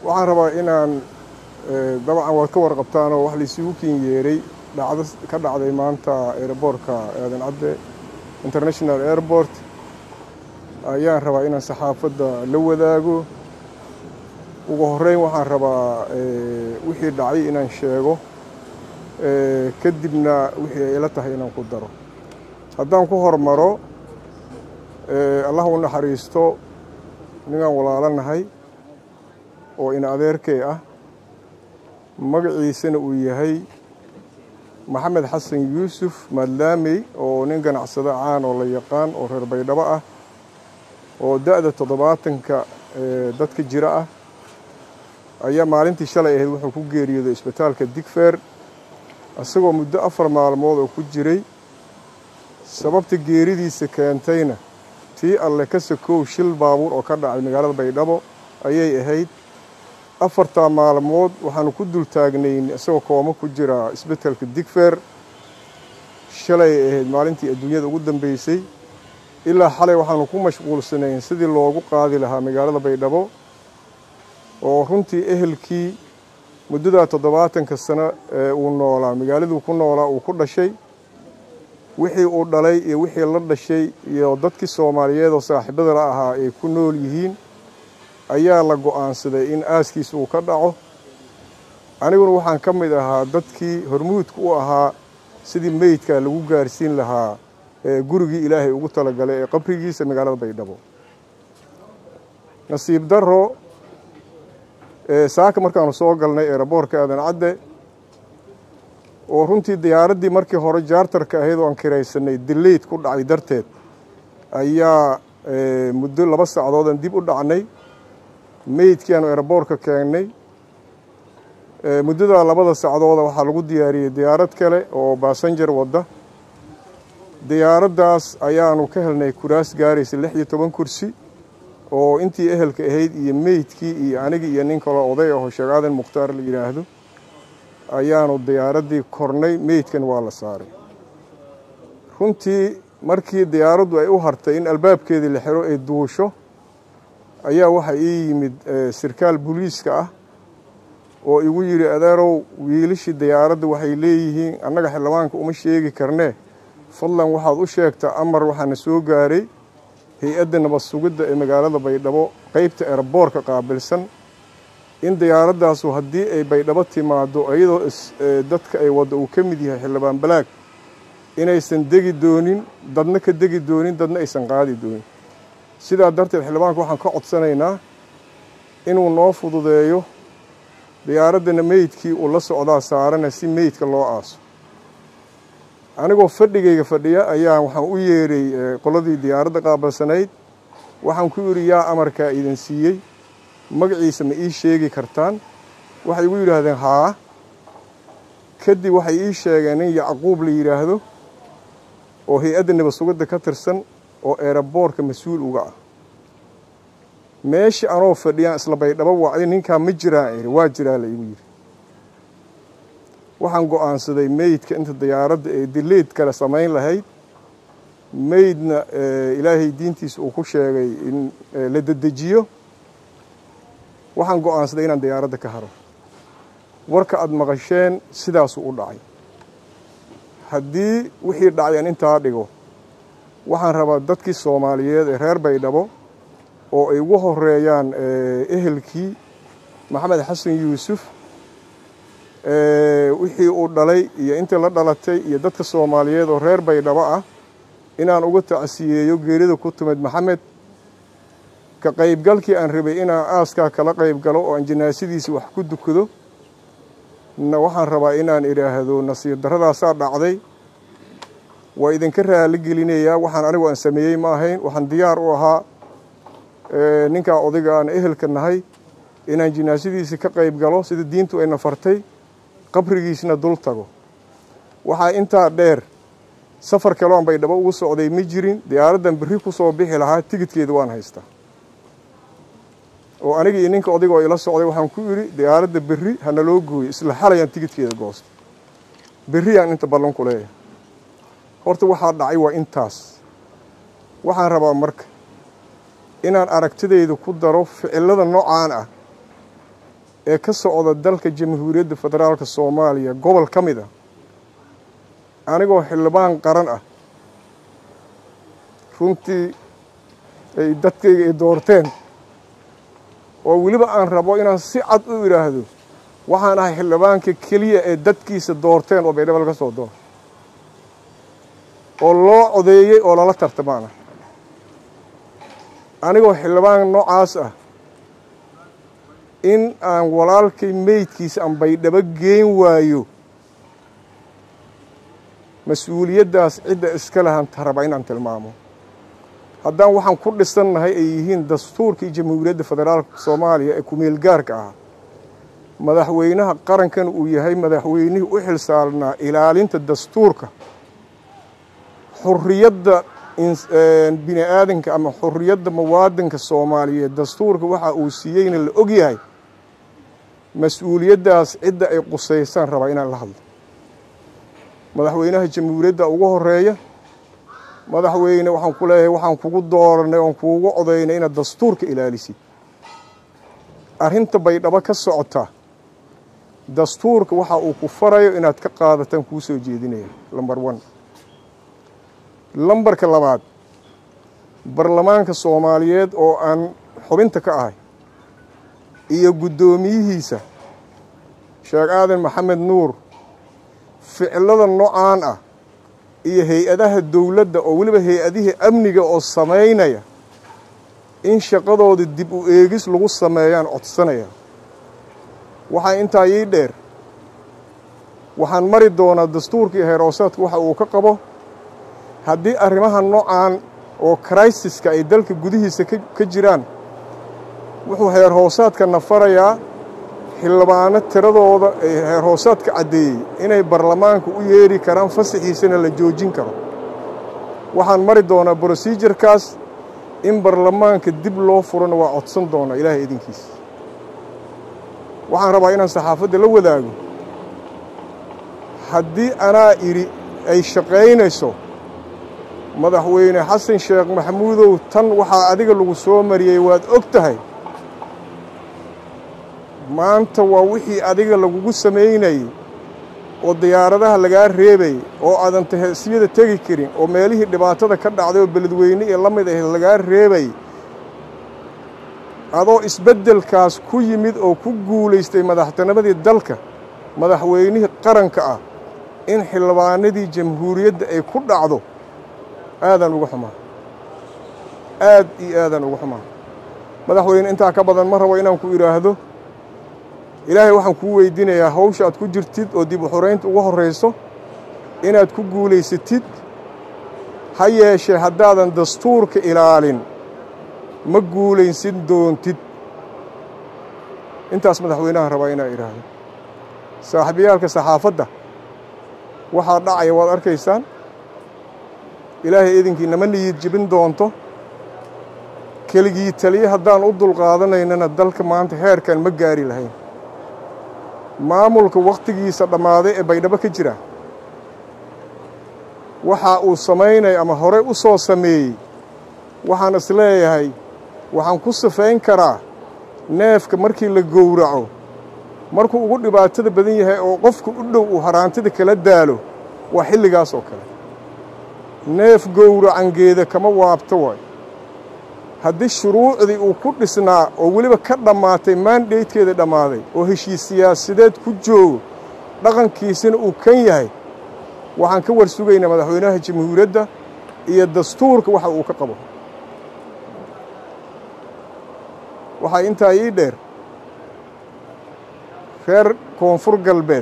waxaan rabaa inaan dabcan waad ka warqabtaanoo wax laysugu kin yeeray dhacdo ka dhacday maanta aeroboortka aadan cadde international airport ayaan rabaa inaan saxaafadda la wadaago ugu horreyn waxaan rabaa wixii dhacay inaan sheego kadibna wixii ay ila tahay inaan ku daro haddaan ku hormaro allah u naxariisto ninaan walaalanahay oo ina adeerkay ah magaciisana uu yahay maxamed xasan yuusuf maadlaamey oo nin ganacsado caan oo la yaqaan oo reer baydhabo ah oo da-da toddobaatanka dadka jira ah ayaa maalintii shalay ahayd wuxuu ku geeriyooday isbitaalka digfeer isagoo muddo afar maalmood oo ku jiray sababta geeridiisa keentayna tii alle ka sakow shil baabuur oo ka dhacay magaalada baydhabo ayay ahayd afartaa maalmood waxaanu ku dul taagnayn isagoo kooma ku jira isbitaalka digfeer shalay ahayd maalintii adduunyada ugu dambeysay ilaa xalay waxaanu ku mashquulsanayn sidii loogu qaadi lahaa magaalada baydhabo oo runtii ehelkii muddadaa toddobaatanka sano ee uu noolaa magaaladuu ku noolaa uu ku dhashay wixii uu dhalay iyo wixii la dhashay iyo dadkii soomaaliyeed oo saaxiibada la ahaa ay ku nool yihiin ayaa la go'aansaday in aaskiisa uu ka dhaco aniguna waxaan ka mid ahaa dadkii hormuudka u ahaa sidii meydka lagu gaarsiin lahaa gurigii ilaahay ugu talagalay ee qabrigiisa magaalada baydhabo nasiib darro saaka markaanu soo galnay eeraboorka aadan cadde oo runtii diyaaraddii markii hore jaartarka ahayd oo aan kiraysanay dileyd ku dhacay darteed ayaa muddo laba sacdoodan dib u dhacnay meydkii aanu eeraboorka keennay muddadaa labada sacdooda waxaa lagu diyaariyey diyaarad kale oo baasanjar wadda diyaaraddaas ayaanu ka helnay kuraas gaaraysa lix iyo toban kursi oo intii ehelka ahayd iyo meydkii iyo anigii iyo nin kaloo oday aho sheekh aadan mukhtaar la yidhaahdo ayaanu diyaaraddii kornay meydkan waa la saaray runtii markii diyaaraddu ay u hartay in albaabkeedii la xiro ay duusho ayaa waxaa ii yimid sirkaal booliiska ah oo igu yidhi adeerow wiilashii diyaaradda waxay leeyihiin annaga xildhibaanka uma sheegi karnee fadlan waxaad u sheegtaa amar waxaana soo gaaray hay-adda nabad sugidda ee magaalada baydhabo qeybta eraboorka qaabilsan in diyaaradaasu haddii ay baydhabo timaado iyadoo dadka ay wadda uu ka mid yahay xildhibaan balaag inaysan degi doonin dadna ka degi doonin dadna aysan qaadi doonin sidaa darteed xildhibaanka waxaan ka codsanaynaa inuu noo fududeeyo diyaaraddana meydkii uu la socdaa saarana si meydka loo aaso anigoo fadhigayga fadhiya ayaa waxaan u yeeray qoladii diyaaradda qaabalsanayd waxaan ku yidhi yaa amarkaa idin siiyey magaciisa ma ii sheegi kartaan waxay igu yidhaahdeen haa kadib waxay ii sheegeen nin yacquub la yidhaahdo oo hay-adda nabad sugidda ka tirsan oo eeraboorka mas-uul uga ah meeshii anoo fadhiyaan isla baydhabo wacday ninkaa ma jiraan iri waa jiraa la igu yidhi waxaan go'aansaday meydka inta diyaaradda ee dileed kale samayn lahayd meydna ilaahay diintiisa uu ku sheegay in la dedejiyo waxaan go'aansaday inaan diyaaradda ka haro warka aada maqasheen sidaasuu u dhacay haddii wixii dhacay aan intaa dhigo waxaan rabaa dadkii soomaaliyeed ee reer baydhabo oo ay ugu horeeyaan ehelkii maxamed xasan yuusuf wixii uu dhalay iyo intii la dhalatay iyo dadka soomaaliyeed oo reer baydhabo ah inaan uga tacsiyeeyo geerida ku timid maxamed ka qaybgalkii aan rabay inaan aaskaa kala qayb galo oo aan janaasadiisii wax ku dukado na waxaan rabaa inaan idhaahdo nasiib darradaasaa dhacday waa idinka raali gelinayaa waxaan anigu aan sameeyey ma ahayn waxaan diyaar u ahaa ninkaa odayga aan ehelka nahay inaan jinaasadiisii ka qayb galo sida diintu ayna fartay qabrigiisna dul tago waxaa intaa dheer safar kaloon baydhabo ugu socday ma jirin diyaaraddan berri ku soo bixi lahaa tigidkeeda waan haystaa oo aniga iyo ninka odayga oo ila socday waxaan ku idhi diyaaradda berri hana loo gooyo isla xalayaan tigidkeeda goosta berriyaan inta ballan ku leeyahay horta waxaa dhacay waa intaas waxaan rabaa marka inaan aragtidayda ku daro ficilada noocaan ah ee ka socda dalka jamhuuriyadda federaalka soomaaliya gobol ka mid ah anigoo xildhibaan qaran ah runtii ay dadkayga ay doorteen oo weliba aan rabo inaan si cad u idhaahdo waxaan ahay xildhibaanka keliya ee dadkiisa doorteen oo baydhabo laga soo door oo loo codeeyey oo lala tartamaana anigoo xildhibaan noocaas ah in aan walaalkay meydkiisa aan baydhabo geen waayo mas-uuliyaddaas cidda iska lahan taraba inaan tilmaamo haddaan waxaan ku dhisannahay ay yihiin dastuurkii jamhuuriyadda federaalka soomaaliya ee kumeel gaarka ah madaxweynaha qarankan uu yahay madaxweynihii u xil saarnaa ilaalinta dastuurka xurriyadda bini aadanka ama xurriyadda muwaadinka soomaaliyeed dastuurka waxa uu siiyeyna la og yahay mas-uuliyaddaas cidda ay qusaysaan rabaa inaan la hadlo madaxweynaha jamhuuriyadda ugu horeeya madaxweyne waxaan ku leeyahay waxaan kugu dooranay oon kuugu codaynay inaad dastuurka ilaalisid arrinta baydhabo ka socota dastuurka waxa uu ku farayo inaad ka qaadataan kuu soo jeedinaya lamber one lambarka labaad baarlamaanka soomaaliyeed oo aan xubinta ka ahay iyo guddoomiyihiisa sheekh aadan maxamed nuur ficilada noocaan ah iyo hay-adaha dowladda oo weliba hay-adihii amniga oo samaynaya in shaqadooda dib u eegis lagu sameeyaan codsanaya waxaa intaa ii dheer waxaan mari doonaa dastuurkii heeroosaadka waxa uu ka qabo haddii arrimaha noocaan oo kraysiska ay dalka gudihiisa ka jiraan wuxuu heer hoosaadkana farayaa xildhibaano tiradooda ee heer hoosaadka caddeeyey inay baarlamaanka u yeeri karaan fasaxiisana la joojin karo waxaan mari doonaa brosijarkaas in baarlamaanka dib loo furana waa codsan doonaa ilaahay idinkiisa waxaan rabaa inaan saxaafadda la wadaago haddii anaa idhi ay shaqaynayso madaxweyne xasan sheekh maxamuudow tan waxaa adiga lagu soo mariyey waad og tahay maanta waa wixii adiga lagugu samaynayey oo diyaaradaha lagaa reebayay oo aadan taheesiyada tegi karin oo meelihii dhibaatada ka dhacday oo beledweyne ee la mid ahayd lagaa reebayay adoo isbeddelkaas ku yimid oo ku guulaystay madaxtinimadii dalka madaxweynihii qaranka ah in xildhibaanadii jamhuuriyadda ay ku dhacdo aadaan uga xumaa aad iyo aadaan uga xumaa madaxweyne intaa ka badan ma rabo inaan ku idhaahdo ilaahay waxaan kuu weydiinayaa hawsha aad ku jirtid oo dib u xoraynta uga horrayso inaad ku guulaysatid ha yeeshee haddaadan dastuurka ilaalin ma guulaysan doontid intaas madaxweynahan rabaa inaa idhaahdo saaxiibayaalka saxaafadda waxaa dhacaya waad arkaysaan ilaahay idinkii nama niyid jebin doonto keligii taliye haddaan u dulqaadanaynana dalka maanta heerkan ma gaari lahayn maamulka wakhtigiisa dhammaaday ee baydhabo ka jira waxa uu samaynaya ama horey u soo sameeyey waxaan is leeyahay waxaan ku sifayn karaa neefka markii la gowraco markuu ugu dhibaatada badan yahay oo qofku u dhow uu haraantida kala daalo waa xilligaas oo kale neef gowracangeeda kama waabto waay haddii shuruucdii uu ku dhisnaa oo weliba ka dhammaatay maandaydkeeda dhammaaday oo heshiis siyaasadeed ku joogo dhaqankiisina uu kan yahay waxaan ka war sugaynaa madaxweynaha jamhuuriyadda iyo dastuurka waxa uu ka qabo waxaa intaa ii dheer reer koonfur galbeed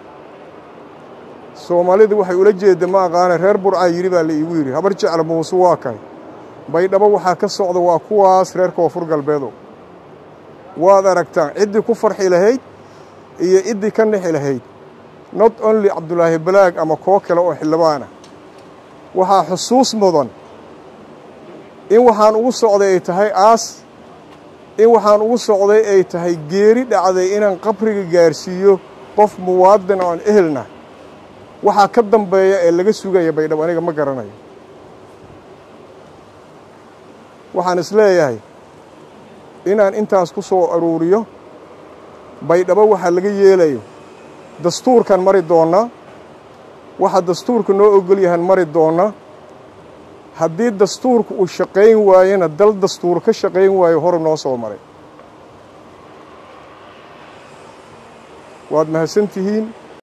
soomaalidu waxay ula jeedda ma aqaana reer burcaa yidhi baa la iigu yidhi habar jecla muuse waa kay baydhabo waxaa ka socda waa kuwaas reer koonfur galbeedo waad aragtaan ciddii ku farxi lahayd iyo ciddii ka nixi lahayd not only cabdulaahi balaag ama koo kale oo xildhibaana waxaa xusuus mudan in waxaan ugu socday ay tahay aas in waxaan ugu socday ay tahay geeri dhacday inaan qabriga gaarsiiyo qof muwaadin oon ehelna waxaa ka dambeeya ee laga sugaya baydhabo aniga ma garanayo waxaan is leeyahay inaan intaas ku soo aruuriyo baydhabo waxaa laga yeelayo dastuurkan mari doonnaa waxa dastuurka noo ogol yahan mari doonnaa haddii dastuurku uu shaqayn waayona dal dastuur ka shaqayn waayo hore noo soo maray waad mahadsan tihiin